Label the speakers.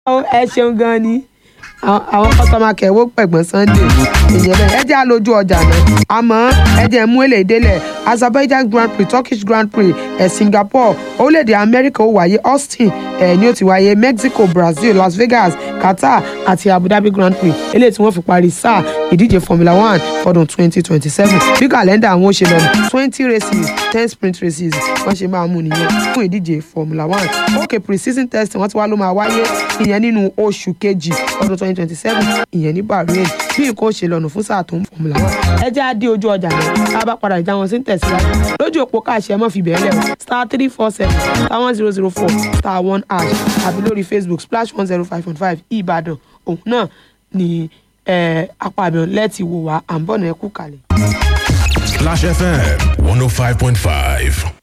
Speaker 1: ẹ ṣeun gan ni àwọn àwọn kọ́sọ́mà kẹ̀wó pẹ̀gbọ́n sunday ìyẹn bẹ́ẹ̀ ẹ jẹ́ àlójú ọjà náà àmọ́ ẹ jẹ́ mú èlé ìdélẹ̀ azerbaijan grand prix turkish grand prix ẹ̀ singapore orílẹ̀-èdè amẹ́ríkà ó wáyé austin ẹ̀ ní ó ti wáyé mexico brazil las vegas qatar àti abu dhabi grand prix eléyìí tí wọ́n fi parí sáà ìdíje formula one fọdún twenty twenty seven bí kàlẹ́ndà àwọn ó ṣe lọ twenty races ten sprint races wọ́n ṣe máa mú nìyẹn fún ìdíje formula one ok pre-season testing wọ́n ti wá ló máa wáyé ìyẹn nínú oṣù kejì ọdún twenty twenty seven ìyẹn ní bahrain bí nǹkan ó ṣe lọ́nà fún sáà tó ń formula one ẹ jẹ́ á dé ojú ọjà náà tá a bá padà ìjà wọn sí ń tẹ̀síwájú lójú òpó káàṣì ẹ mọ́ fi bẹ̀rẹ̀ lẹ̀ o star three four seven star one zero zero four star one hash àbí lórí facebook splash one zero five point five ìbàdàn òun náà ni eh, apá àbẹ̀wò lẹ́ẹ̀tì wò wá à ń bọ̀ náà ẹ kú kalẹ̀.
Speaker 2: Splash FM 105.5.